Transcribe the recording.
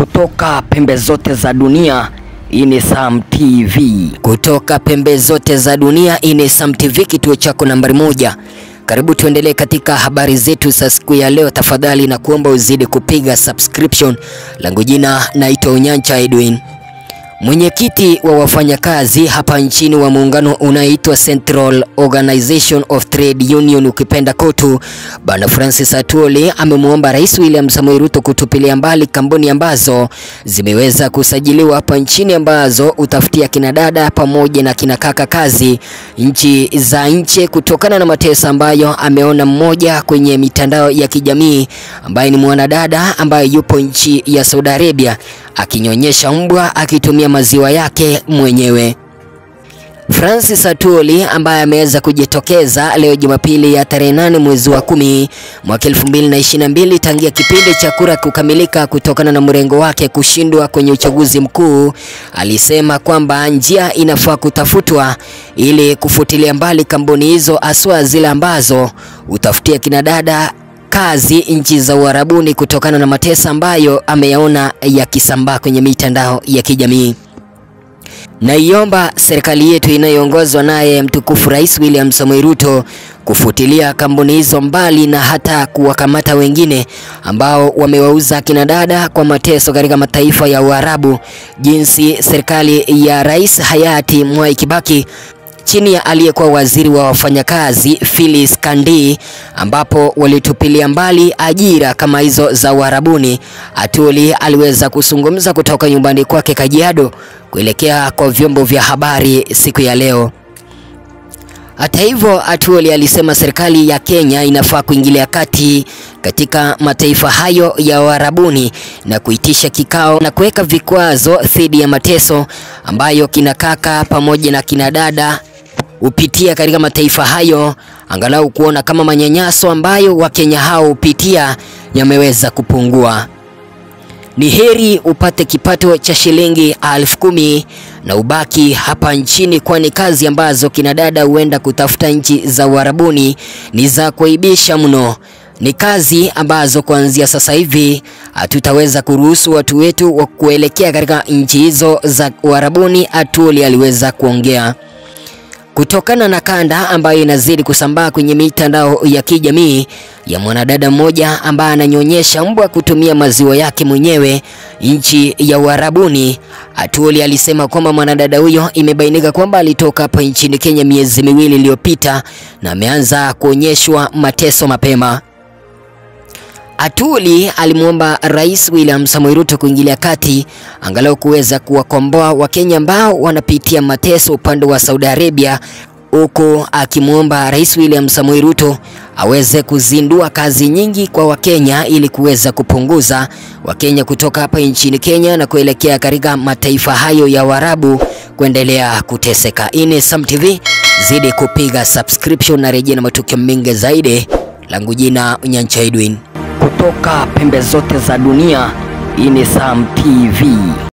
kutoka pembe zote za dunia. Hii ni Sam TV. Kutoka pembe zote za dunia, hii ni Sam TV, kituo chako nambari moja. Karibu tuendelee katika habari zetu za siku ya leo. Tafadhali na kuomba uzidi kupiga subscription. Langu jina naitwa Unyancha Edwin. Mwenyekiti wa wafanyakazi hapa nchini wa muungano unaoitwa Central Organization of Trade Union ukipenda KOTU, Bwana Francis Atwoli amemwomba Rais William Samoei Ruto kutupilia mbali kampuni ambazo zimeweza kusajiliwa hapa nchini ambazo utafutia kina dada pamoja na kina kaka kazi nchi za nje kutokana na mateso ambayo ameona mmoja kwenye mitandao ya kijamii ambaye ni mwanadada ambaye yupo nchi ya Saudi Arabia akinyonyesha mbwa akitumia maziwa yake mwenyewe. Francis Atwoli ambaye ameweza kujitokeza leo Jumapili ya tarehe nane mwezi wa kumi mwaka 2022 tangia kipindi cha kura kukamilika kutokana na mrengo wake kushindwa kwenye uchaguzi mkuu, alisema kwamba njia inafaa kutafutwa ili kufutilia mbali kampuni hizo, haswa zile ambazo utafutia kina dada kazi nchi za Uarabuni kutokana na mateso ambayo ameyaona yakisambaa kwenye mitandao ya kijamii. Naiomba serikali yetu inayoongozwa naye mtukufu Rais William Samoei Ruto kufutilia kampuni hizo mbali na hata kuwakamata wengine ambao wamewauza kina dada kwa mateso katika mataifa ya Uarabu, jinsi serikali ya Rais hayati Mwai Kibaki chini ya aliyekuwa waziri wa wafanyakazi Phyllis Kandi, ambapo walitupilia mbali ajira kama hizo za Uarabuni. Atwoli aliweza kuzungumza kutoka nyumbani kwake Kajiado kuelekea kwa vyombo vya habari siku ya leo. Hata hivyo, Atwoli alisema serikali ya Kenya inafaa kuingilia kati katika mataifa hayo ya Uarabuni na kuitisha kikao na kuweka vikwazo dhidi ya mateso ambayo kina kaka pamoja na kina dada hupitia katika mataifa hayo, angalau kuona kama manyanyaso ambayo Wakenya hao hupitia yameweza kupungua. Ni heri upate kipato cha shilingi elfu kumi na ubaki hapa nchini, kwani kazi ambazo kina dada huenda kutafuta nchi za Uarabuni ni za kuaibisha mno. Ni kazi ambazo kuanzia sasa hivi hatutaweza kuruhusu watu wetu wa kuelekea katika nchi hizo za Uarabuni, Atwoli aliweza kuongea kutokana na kanda ambayo inazidi kusambaa kwenye mitandao ya kijamii ya mwanadada mmoja ambaye ananyonyesha mbwa kutumia maziwa yake mwenyewe nchi ya Uarabuni. Atwoli alisema kwamba mwanadada huyo imebainika kwamba alitoka hapa nchini Kenya miezi miwili iliyopita na ameanza kuonyeshwa mateso mapema. Atwoli alimwomba Rais William Samoei Ruto kuingilia kati angalau kuweza kuwakomboa Wakenya ambao wanapitia mateso upande wa Saudi Arabia, huku akimwomba Rais William Samoei Ruto aweze kuzindua kazi nyingi kwa Wakenya ili kuweza kupunguza Wakenya kutoka hapa nchini Kenya na kuelekea katika mataifa hayo ya Waarabu kuendelea kuteseka. Ini Sam TV, zidi kupiga subscription na rejea na matukio mengi zaidi. Langu jina Unyancha Edwin Kutoka pembe zote za dunia. Hii ni Sam TV.